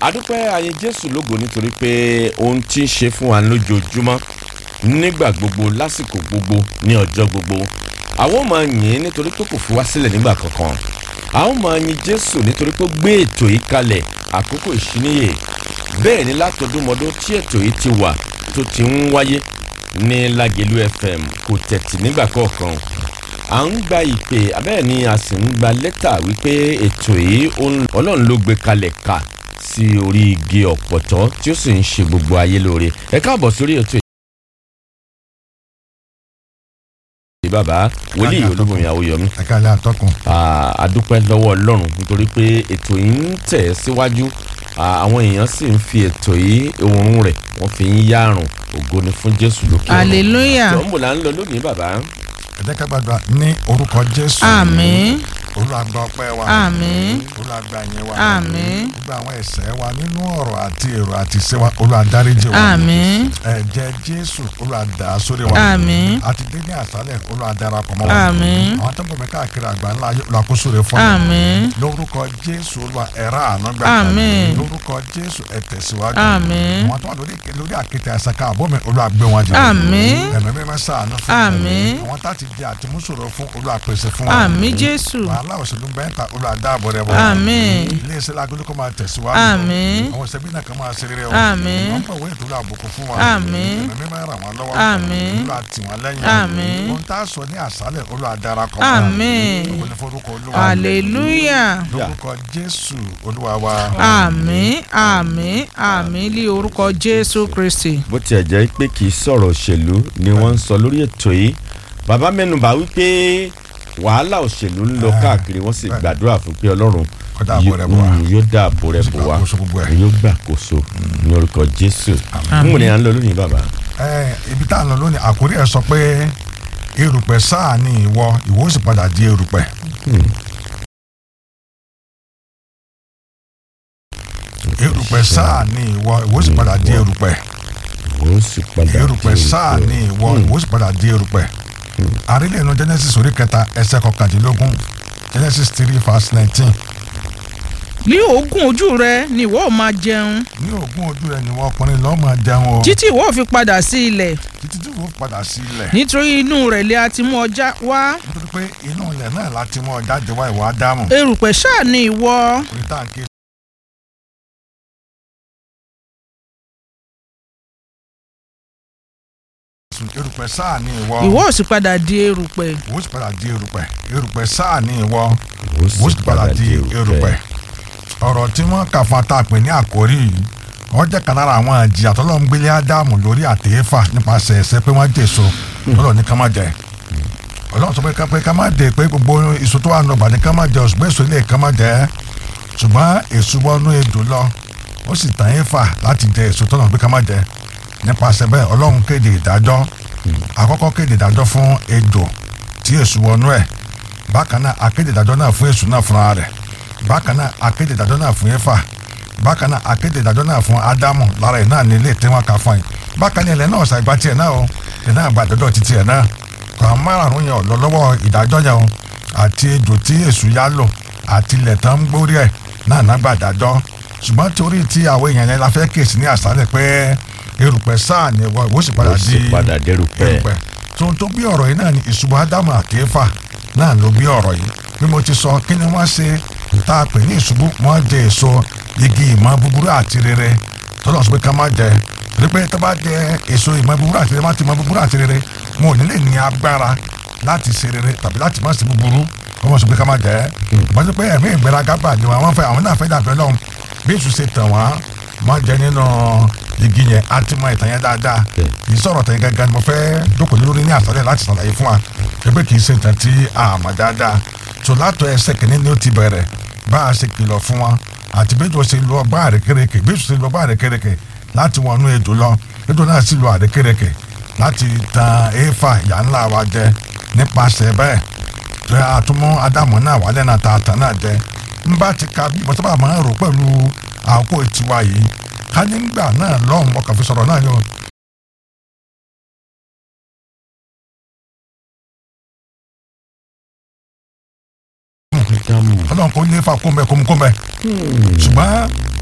adúpẹ́ ayé jésù lógo nítorí pé ohun tí ń ṣe fún wa lójoojúmọ́ nígbà gbogbo lásìkò gbogbo ní ọjọ́ gbogbo àwọn ò máa yìn ín nítorí pé kò fi wá sílẹ̀ nígbà kankan a ó máa yin jésù nítorí pé ó gbé ètò yìí kalẹ̀ àkókò ìṣíníyè bẹ́ẹ̀ ni látọdúnmọdún tí ètò yìí ti wà tó ti ń wáyé ní lágẹ̀lú fm kò tẹ̀tì nígbà kọ̀ọ̀kan à ń gba ìpè abẹ́ẹ̀ ni a sì ń gba lẹ́tà wípé ètò yìí ó- ọlọ́run ló gbé kalẹ̀ kà sí orí igi ọ̀pọ̀tọ́ tí ó sì ń ṣe gbogbo ayé lóore ẹ káàbọ̀ sórí ètò yìí. bàbá wòlíì olúbọmi àwòyọmí ẹ̀ka ilé àtọ́kùn Ah, a dúpẹ́ lọ́wọ́ ọlọ́run nítorí pé ètò yìí ń tẹ̀ síwájú Ah, àwọn èèyàn sì ń fi ètò yìí òórùn rẹ̀ wọ́n fi ń yárùn ògo ni fún jésù lókè ọ̀run. hallelujah tó ń bò là ń lọ lónìí bàbá. ẹ̀jẹ̀ ká gbàdúrà ní orúkọ jésù àmín olùwàgbà ọpẹ́ wa àmín olùwàgbà yẹn wa àmín gbogbo àwọn ẹ̀ṣẹ̀ wa nínú ọ̀rọ̀ àti èrò àti ìṣe wa olùwàdáríjì wa àmín ẹ̀jẹ̀ jésù olùwàdà sórí wa àmín àti dé ní àṣálẹ̀ olùwàdarapọ̀ mọ́ wa àmín àwọn tó ń bọ̀ mí káàkiri àgbà ńlá ayé olùwàkóso rẹ̀ fún mi àmín lórúkọ jésù olúwa ẹ̀rọ àánú gbà Àmín. lórúkọ jésù ẹ tẹ̀síwájú àmín àwọn tó wà lórí lórí àkéte àṣàkà àbọ̀mí olùwàgbé wọn jẹ àmín ẹ̀mí mímọ́ ṣàánú fún mi. Àmín. àwọn tá ti di àtìmúsòrò fún olùwàpèsè fún wa àmín jésù wàhálà òṣèlú bẹ́ńtà olùwàdàbọ̀ rẹ̀ wọ̀ àmín iléeṣẹ́ lágbélé kó máa tẹ̀síwájú àmín àwọn ìṣẹ́bí náà kan máa ṣe rere o Àmín. wọ́n pẹ̀ wọ́n ètò àbùkù fún wa Àmín. ẹ̀mí mímọ́ ràn wọ́n lọ́wọ́ Àmín. olúwa tì wọ́n lẹ́yìn Àmín. ohun tá a sọ ní àṣálẹ̀ olùwàdarapọ̀ Àmín. Ògo ni forúkọ olúwa hallelujah lórúkọ jésù olúwa wa àmín àmín àmín lé orúkọ jésù kristi bó tiẹ̀ jẹ́ pé kì í sọ̀rọ̀ òṣèlú ni wọ́n ń sọ lórí ètò yìí bàbá mẹ́nubà wípé wàhálà òṣèlú ń lọ Ah, káàkiri wọ́n sì bẹ́ẹ̀. gbàdúrà fún pé ọlọ́run Kó dáàbò rẹ̀ bò wá. mm, yóò dáàbò rẹ̀ bò wá Ṣùgbọ́n gbogbo ẹ̀. yóò gbàkóso ní orúkọ jésù Àmín. ń wò ní à ń lọ lónìí bàbá. ẹ ibi tá a lọ lónìí àkórí ẹ sọ pé erùpẹ̀ sáà ni ìwọ ìwọ ó sì padà di erùpẹ̀ erùpẹ̀ sáà ni ìwọ ìwọ ó sì padà di erùpẹ̀ ó sì padà erùpẹ̀ sáà ni ìwọ ìwọ ó sì padà di erùpẹ̀ àrílẹ̀ inú genesis orí kẹta ẹsẹ̀ kọkàndínlógún genesis three verse nineteen ní òógùn ojú rẹ ni ìwọ ò máa jẹun ní ogún ojú rẹ ni wọn ọkùnrin lọ́ọ́ máa jẹun o títí ìwọ ò fi padà sí ilẹ̀ títí tí wọ́n padà sí ilẹ̀ nítorí inú rẹ̀ lé a ti mú ọjà wá nítorí pé inú ilẹ̀ náà láti mú ọjà jẹ wá ìwà ádámù erùpẹ̀ ṣáà ni ìwọ orí táǹkì erùpẹ̀ sáà ni ìwọ ìwọ ò sì padà di erùpẹ̀ ìwọ sì padà di erùpẹ̀ erùpẹ̀ sáà ni ìwọ ó ìwọ sì padà di erùpẹ̀ ọ̀rọ̀ tí wọ́n kà fún atàpè ní àkórí yìí wọ́n jẹ́ kan lára àwọn ìjìyà tó lọ́n gbélé ádámù lórí àtẹ́fà nípasẹ̀ ẹ̀ṣẹ̀ pé wọ́n jèso ọlọ́run ní ká má jẹ ọlọ́run sọ pé ká- pé ká má dé pé gbogbo èso tó wà nù ọgbà ní ká má jẹ ṣùgbọ́n èso ilé ká má jẹ ṣùgbọ́n èso wọnú ejò lọ ó sì tàn éfà láti jẹ èso tó lọ́n pé ká má jẹ nípasẹ̀ bẹ́ẹ̀ ọlọ́run kéde ìdájọ́ àkọ́kọ́ kéde ìdájọ́ fún ejò tí èso wọnú ẹ̀ bákan náà akéde ìdájọ́ náà fún èso náà fúnra rẹ̀ bákan náà akéde ìdájọ́ náà fún éfà bákan náà akéde ìdájọ́ náà fún ádámù lára ẹ̀ náà ní ilé tí wọ́n kà fún yìí bákan náà ilẹ̀ náà ṣàgbá tiẹ̀ náà o ẹ̀ náà gba ìdájọ́ títí ẹ̀ náà kò àwọn márùn-ún yẹn ò lọ lọ́wọ́ ìdájọ́ yẹn o àti ejò tí èṣù yá lò àti ilẹ̀ tán ń gbórí ẹ̀ náà náà gba ìdájọ́ ṣùgbọ́n torí tí àwọn èèyàn yẹn la fẹ́ kéèsì ní àṣálẹ̀ pé erùpẹ̀ sáà ni ìwọ ìwọ sì padà ó di sì padà dérúpẹ́ erùpẹ̀ tó tó bí ọ̀rọ̀ yìí náà ni ìṣubú ádámù àti éfà náà ló bí ọ̀rọ̀ yìí bí mo ti sọ kí ni wọ́n ṣe tá a pè ní ìṣubú wọ́n jẹ èso igi ìmọ̀ búburú àti rere tọ́lọ̀ sọ pé ká má jẹ torí pé tó bá jẹ èso ìmọ̀ búburú àti rere má ti mọ̀ búburú àti rere wọn ò ní lè ní agbára láti ṣe rere tàbí láti má ṣe búburú wọ́n sọ pé ká má jẹ wọ́n sọ pé ẹ̀mí ìgbéraga bà ní wọn àwọn fẹ́ àwọn náà fẹ́ dàbẹ́ lọ́hùn bí èso ṣe tàn wọ́n má jẹ nínú igi yẹn á ti mọ ìtàn yẹn dáadáa Bẹ́ẹ̀. kì í sọ̀rọ̀ tẹ̀ gangan ni mo fẹ́ dókòó lé lórí ní àṣálẹ̀ láti ṣàlàyé fún wa pé kì í ṣe nǹkan tí a mọ̀ dáadáa tó látọ̀ ẹsẹ̀ kìíní ni ó ti bẹ̀rẹ̀ bá a ṣe kìlọ̀ fún wọn àti bí ètò ṣe lọ ọgbà àrékérekè bí ètò ṣe lọ ọgbà àrékérekè láti wọnú ètò lọ ètò náà sì lọ àrékérekè láti tan éfà ìyá ńlá wa jẹ nípasẹ̀ bẹ́ẹ̀ tó yà á tún mú ádámù náà wálé náà tààtà náà jẹ ń bá ti ka bí mo sábà máa ń rò pẹ̀lú àkókò tiwa yìí ká nígbà náà lọ́hùn ọkàn fi sọ̀rọ̀ náà yóò ọlọ́run kò ní fa kóńbẹ kóńbẹ ṣùgbọ́n